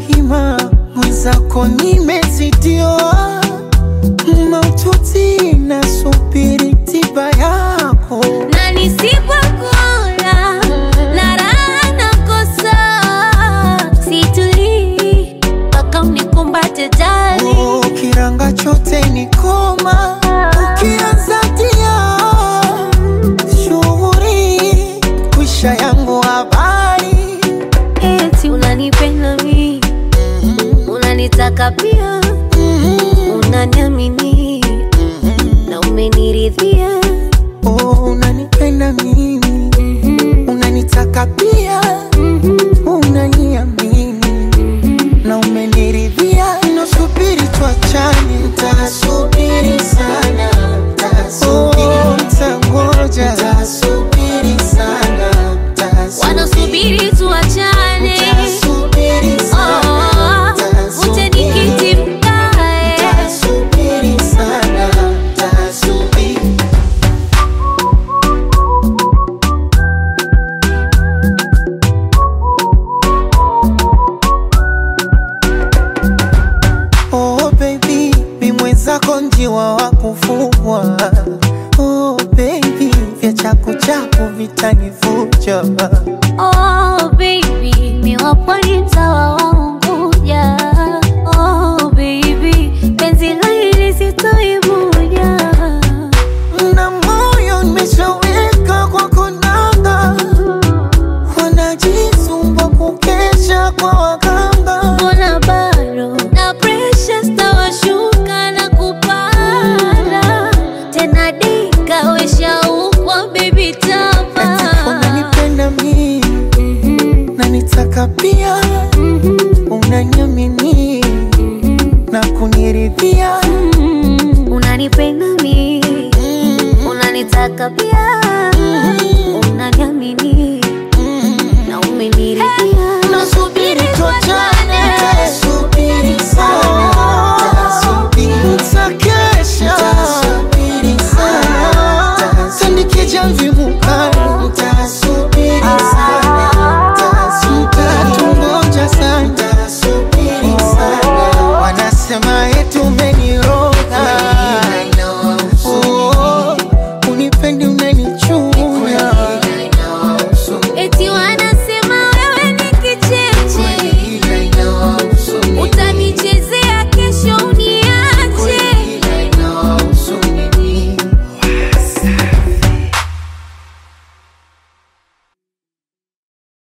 hima mwenzako nimezidiwa maututi nasubiri tiba yako na nisipokula na raha nakosa, situlii mpaka unikumbate jali. Oh, kiranga chote ni koma ukianza tia shughuri kwisha yangu habari Eti unanipenda mi, unanitaka pia, unaniamini na umeniridhia. oh, unanipenda mimi unanitaka pia unaniamini na umeniridhia nasubiri tuachane ntasubiri sana oh, ntangoja ntasubiri sana Wanasubiri tuachane, Tasubiri sana, oh, uje nikiti mkae. tasubiri sana, tasubiri. Oh baby, mi mwenzako njiwa wa kufugwa. Oh baby, vya chaku chaku vitanivuja. Oh baby, mi wapwani mtawa wa Unguja. Oh baby, penzi la hili sitoivuja. Na moyo nimeshaweka kwa konanga, wanajisumbua kukesha kwa waganga. Mbona bado na pressure stawashuka na kupanda tena, dika weshaukwa baby Eti tama unanipenda mimi na nitaka pia, unaniamini na kuniridhia